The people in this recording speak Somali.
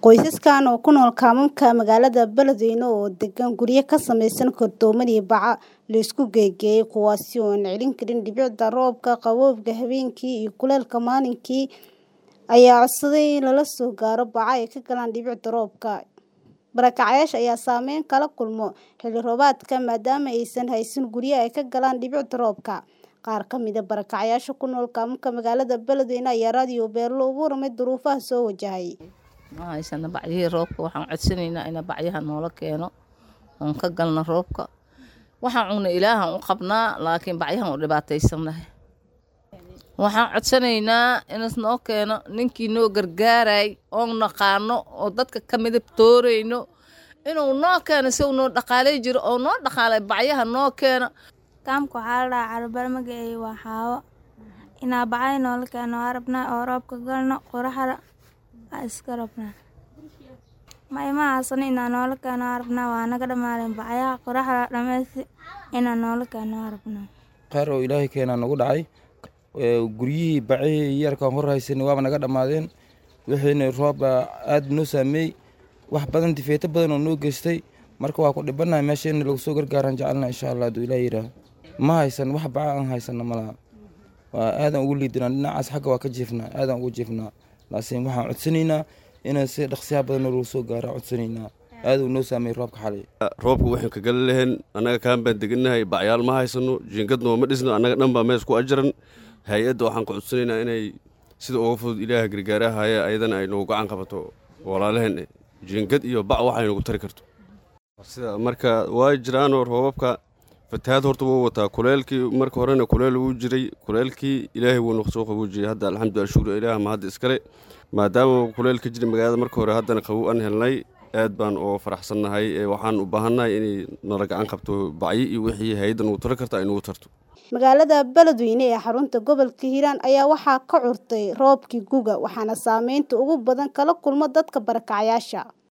Qoysaskan oo ku nool kaamamka magaalada Beledweyne oo degan guryo ka samaysan kartooman iyo bacaha la isku geeyay kuwaasi oo aan celin karin dhibicda roobka, qabowga habeenkii iyo kulaylka maalintii ayaa codsaday in lala soo gaaro baco ay ka galaan dhibicda roobka. Barakacayaasha ayaa saameyn kala kulma xilli roobaadka maadaama aysan haysan guryo ay ka galaan dhibicda roobka. Qaar ka mid ah barakacayaasha ku nool kaamamka magaalada Beledweyne ayaa raadiyo Beerlo uga warramay duruufaha soo wajahay. ma haysana bacyihii roobka waxaan codsanaynaa in bacyaha noola keeno oon ka galno roobka waxaan cunna ilaahan u qabnaa laakiin bacyahan u dhibaataysanahay waxaan codsanaynaa inas noo keeno ninkii noo gargaaray oon naqaano oo dadka ka midab toorayno inuu noo keeno si uu noo dhaqaalay jiro oo noo dhaqaalay bacyaha noo keeno kaamka waxaa la dhahaa carbal magaceedu waa xaawo inaa bacay noola keeno waa rabnaa oo roobka galno qoraxda waa iska rabnaa ma ima haasano inaa noola keeno waa rabnaa waa naga dhammaadeen bacyaha qoraxda dhammaysti inaa noola keeno waa rabnaa qaar oo ilaahay keenaa nagu dhacay guryihii bacihii yarkaan hor haysanay waaba naga dhammaadeen wixiina roob aad noo saameey wax badan difeeto badan oo noo geystay marka waa ku dhibanahay meesha in lagu soo gargaaraan jecelna insha allah hadduu ilaah yidhaah ma haysan wax baca aan haysana malaha waa aadan ugu liidinaa dhinacaas xagga waa ka jiifnaa aadan ugu jiifnaa laakiin waxaan codsanaynaa inaan si dhaqsiyaha badan lagu soo gaara codsanaynaa aad uu noo saameeyey roobka xalay roobka waxaan ka gali lahayn annaga kaan baan degannahay bacyaal ma haysano jiingad nooma dhisno annaga dhan baa mees ku ajaran hay-adda waxaan ka codsanaynaa inay sida uga fudud ilaaha gargaaraha haya ayadana ay nagu gacan qabato walaalaheen jiingad iyo bac waxay nagu tari karto sida marka waa jiraanoo roobabka fatahaad horta wuu wataa kuleelkii marka horena kuleel wuu jiray kuleelkii ilaahay wuu nagu soo qaboojiyey hadda alxamdulillah shukur ilaah ma hadda iskale maadaama kuleel ka jira magaalada marka hore haddana qabow aan helnay aad baan oo faraxsannahay waxaan u baahannahay inay nala gacan qabto bacyi iyo wixii hay-adda nagu tari karta ay nagu tarto magaalada Beledweyne ee xarunta gobolka Hiiraan ayaa waxaa ka curtay roobkii guga waxaana saameynta ugu badan kala kulma dadka barakacayaasha